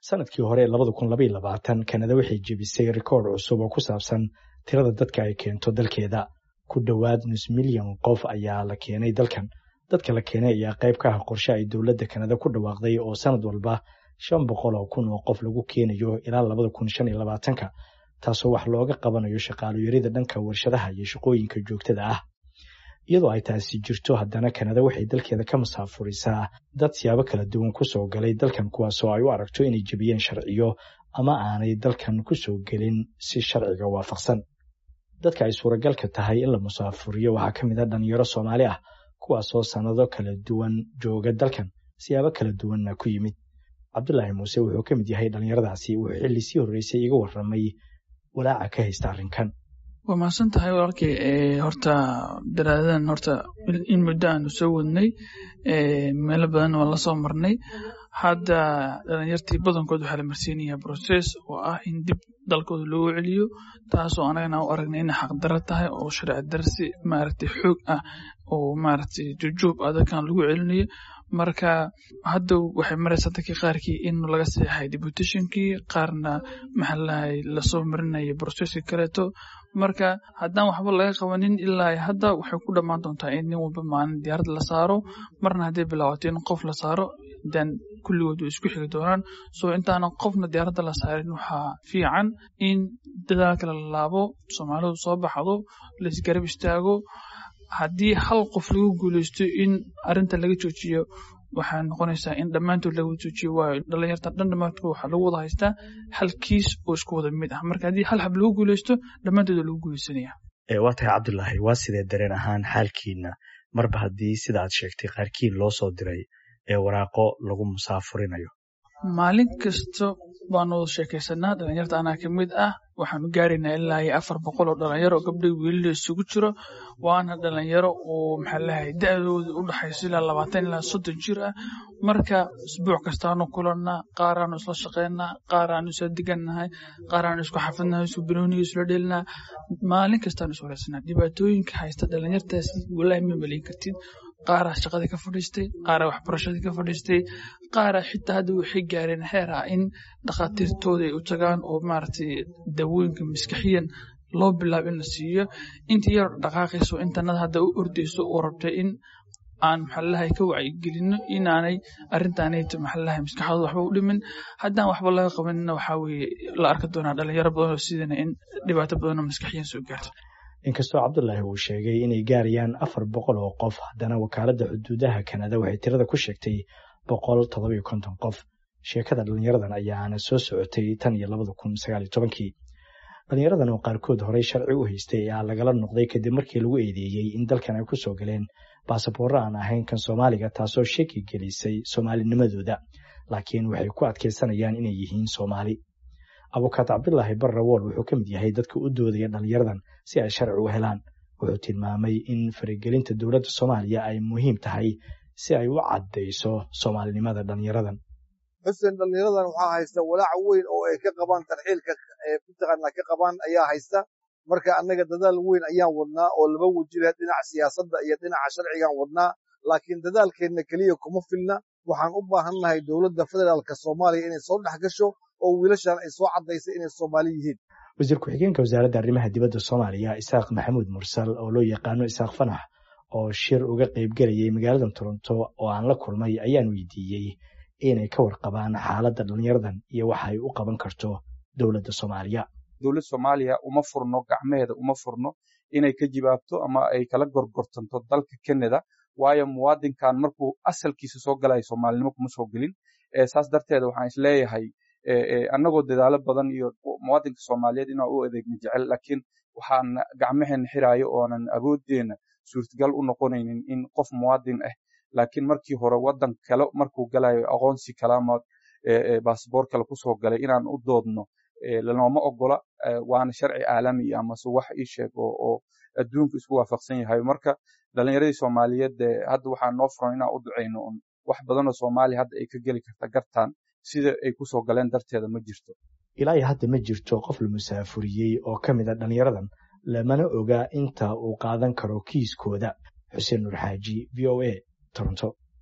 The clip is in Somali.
sanadkii hore labada kun labaiyo labaatan kanada waxay jebisay rikoord cusub oo ku saabsan tirada dadka ay keento dalkeeda ku dhowaad nus milyan qof ayaa la keenay dalkan dadka la keenay ayaa qayb ka ah qorshe ay dowladda kanada ku dhawaaqday oo sanad walba shan boqol oo kun oo qof lagu keenayo ilaa labada kun shan iyo labaatanka taasoo wax looga qabanayo shaqaalayarida dhanka warshadaha iyo shaqooyinka joogtada ah iyadoo ay taasi jirto haddana kanada waxay dalkeeda ka masaafurisaa dad siyaabo kala duwan kusoo galay dalkan kuwaasoo ay u aragto inay jebiyeen sharciyo ama aanay dalkan kusoo gelin si sharciga waafaqsan dadka ay suuragalka tahay in la musaafuriyo waxaa ka mid a dhalinyaro soomaali ah kuwaasoo sannado kala duwan jooga dalkan siyaabo kala duwanna ku yimid cabdulaahi muuse wuxuu ka mid yahay dhallinyaradaasi wuxuu xilli sii horreysay iga warramay walaaca ka haysta arrinkan waa mahadsan tahay walaalkay horta daraadadan horta in muddo aanu soo wadnay meelo badan waan la soo marnay hadda dhalinyartii badankood waxaa la marsiinayaa process oo ah in dib dalkooda loogu celiyo taasoo anagana u aragnay inay xaqdaro tahay oo sharci darsi maaragtay xoog ah oo maaragtay jujuub ah dadkan lagu celinayo marka hadda waxay maraysaa dadkii qaarkii in laga seexay deputationkii qaarna maxaa lahay lasoo marinayo processki kaleeto marka haddaan waxba laga qabanin ilaa hadda waxay ku dhammaan doontaa in nin walba maalin diyaarad la saaro marna hadday bilaabato in qof la saaro dan kulligood way isku xigi doonaan soo intaanan qofna diyaaradda la saarin waxaa fiican in dadaalka la laabo soomaalidu soo baxdo laisgarab istaago haddii hal qof lagu guuleysto in arinta laga joojiyo waxay noqonaysaa in dhammaantood laga joojiyo waayo dhalinyarta dhan dhammaantood waxaa lagu wada haystaa hal kiis oo isku wada mid ah marka haddii hal hab lagu guuleysto dhammaantood waa lagu guuleysanaya waa tahay cabdulaahi waa sidee dareen ahaan xaalkiina marba haddii sida aad sheegtay qaarkiin loo soo diray ee waraaqo lagu musaafurinayo maalin kasta baanu wada sheekaysanaa dhalinyarta anaa ka mid ah waxaanu gaaraynaa ilaa iyo afar boqol oo dhalinyaro oo gabdhay wiilila isugu jiro waana dhalinyaro oo maxaa lahay da-dooda u dhaxayso ilaa labaatan ilaa soddon jir ah marka isbuuc kastaanu kulannaa qaaraanu isla shaqaynaa qaaraanu isla degannahay qaaraanu isku xafidnahay isku banooniga isla dhelinaa maalin kastaanu is wareysanaa dhibaatooyinka haysta dhalinyartaasi walaahi ma maleyn kartid qaaraa shaqadii ka fadhiistay qaaraa waxbarashadii ka fadhiistay qaaraa xitaa hadda waxay gaareen heer ah in dhakhaatiirtooda ay u tagaan oo maaragtay dawooyinka maskaxiyan loo bilaabo in la siiyo intii yar dhaqaaqayso intanada hadda u ordayso oo rabtay in aan maxalalahay ka wacyigelino inaanay arrintaanayto maxalalahay maskaxdooda waxba u dhimin haddaan waxba laga qabanina waxaa weeye la arki doonaa dhalinyaro badan oo sidana in dhibaato badanoo maskaxiyan soo gaarto inkastoo cabdulaahi uu sheegay inay gaarayaan afar boqol oo qof haddana wakaaladda xuduudaha kanada waxay tirada ku sheegtay boqol toddobiyo konton qof sheekada dhalinyaradan ayaana soo socotay tan iyo labada kun sagaal iyo tobankii dhalinyaradan oo qaarkood horey sharci u haystay ayaa lagala noqday kadib markii lagu eedeeyey in dalkan ay ku soo galeen baasaboorro aan ahayn kan soomaaliga taasoo shaki gelisay soomaalinimadooda laakiin waxay ku adkaysanayaan inay yihiin soomaali abukaat cabdulaahi barrawool wuxuu ka mid yahay dadka u doodaya dhalinyaradan si ay sharci u helaan wuxuu tilmaamay in faragelinta dowladda soomaaliya ay muhiim tahay si ay u caddayso soomaalinimada dhalinyaradan xuseen dhalinyaradan waxaa haysta walaac weyn oo ay ka qabaan tarxiilka mataqaanaa ka qabaan ayaa haysta marka annaga dadaal weyn ayaan wadnaa oo laba wajila dhinaca siyaasadda iyo dhinaca sharcigaan wadnaa laakiin dadaalkeenna keliya kuma filna waxaan u baahannahay dowladda federaalka soomaaliya inay soo dhex gasho oo wiilashan ay soo caddaysay inay soomaali yihiin wasiir ku-xigeenka wasaaradda arrimaha dibadda soomaaliya isaaq maxamuud mursal oo loo yaqaano isaaq fanax oo shir uga qaybgelayay magaalada toronto oo aan la kulmay ayaan weydiiyey inay ka warqabaan xaaladda dhalinyaradan iyo waxa ay u qaban karto dowladda soomaaliya dowladda soomaaliya uma furno gacmeheeda uma furno inay ka jibaabto ama ay kala gorgortanto dalka canada waayo muwaadinkan markuu asalkiisa soo galayo soomaalinimo kuma soo gelin saas darteeda waxaan isleeyahay annagoo dadaalo badan iyo muwaadinka soomaaliyeed inaan u adeegna jecel laakiin waxaan gacmaheena xiraayo oonan awooddeena suurtagal u noqonaynin in qof muwaadin ah laakiin markii hore waddan kale markuu galayo aqoonsi kale ama baasboor kale kusoo galay inaan u doodno lanooma ogola waana sharci caalami amase wax ii sheeg oo adduunku isku waafaqsan yahay marka dhalinyaradii soomaaliyeed hadda waxaa noo furan inaan u ducayno un wax badanoo soomaaliya hadda ay ka geli karta gartaan sida ay kusoo galeen darteeda ma jirto ilaa iyo hadda ma jirto qof la musaafuriyey oo ka mid a dhalinyaradan lamana oga inta uu qaadan karo kiiskooda xuseen nur xaaji v o a toronto